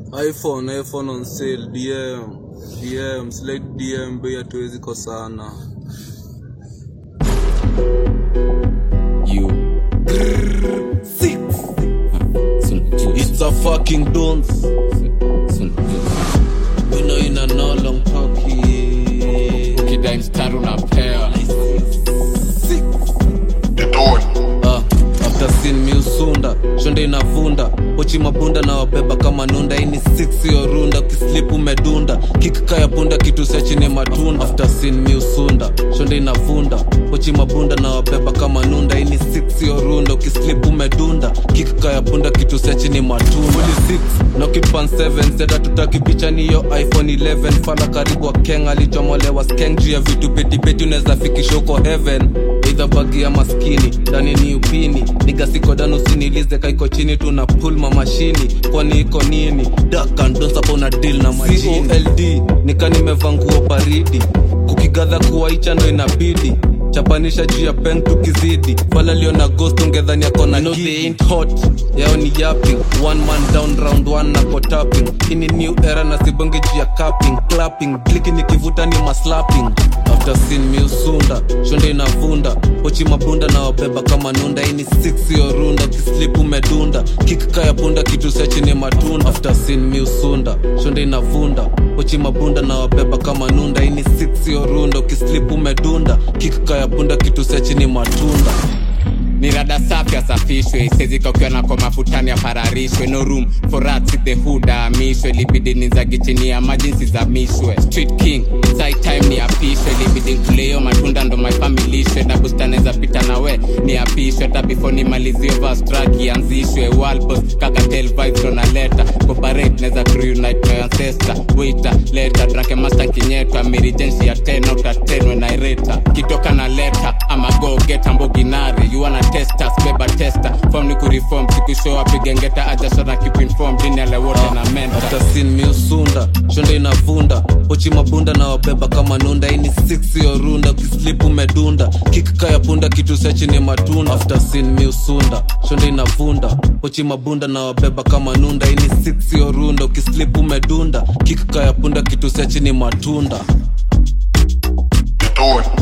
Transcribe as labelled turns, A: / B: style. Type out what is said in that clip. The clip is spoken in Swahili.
A: iphone iphone on sale dm dm slide dm bei hatuwezi kosana
B: You.
C: Six.
B: Soon,
A: it's a fucking dance
B: soon.
A: we know in a no long talkie
B: Ukidai mstari unapewa.
A: Ah, after sin miusunda shonde inavunda pochi mabunda na wabeba kama nunda ini six yo runda kislip umedunda kikika ya punda kitu sia chini matunda after sin miusunda shonde inavunda pochi mabunda na wabeba kama nunda ini six yo runda ukislip umedunda kikika ya punda kitu sia chini matunda Fully 6 nokipan 7 zeda tutaki picha niyo iphone 11 fala karibu wa keng alichomolewa skeng juu ya vitu petipeti unaweza fikisha huko heaven eidha bagi ya maskini ndani ni upini nigasikodanusinilize kaiko chini tuna pulma mashini kwani iko nini dakandonsapa una dil na majini cold nika nimeva nguo baridi kukigadha kuwaicha ndo inabidi chapanisha juu ya pen tukizidi fala lio na ghost ungedhani akona no, they ain't hot yao ni yapping one man down round one nako tapping ini new era na sibonge juu ya capping clapping kliki nikivuta ni maslapping after sin miusunda shonde inavunda pochi mabunda na wabeba kama nunda ini six yo runda kislip umedunda kikika ya punda kitu sia chini matunda after sin miusunda shonde inavunda pochi mabunda na wabeba kama nunda ini six yo runda ukislip umedunda kikika ya punda kitu sia chini matunda
B: ni rada safi asafishwe isezika ukiwa nako mafutani apararishwe no room for rats in the hood aamishwe libidi nizagi chini ya maji nsizamishwe street king sai time ni apishwe libidi nkuleo matunda ndo my family ishwe na bustaneza pita nawe ni apishwe hata before nimalizie vastraki ianzishwe walbos kakatel vibes ndo naleta cooperate neza reunite my ancestor waiter leta drake master kinyetwa mirijensi ya 10 out of 10 when I rate her. kitoka na leta ama go get amboginari you wanna test us beba tester form ni kureform sikushow apigengeta ajashona keep informed dini ale wote na menta
A: after sin miusunda shonde inavunda pochi mabunda na wabeba kama nunda ini six yo runda kislip umedunda kikika ya punda kitu sia chini matunda after sin miusunda shonde inavunda pochi mabunda na wabeba kama nunda ini six yo runda ukislip umedunda kikika ya punda kitu sia chini matunda
D: Door.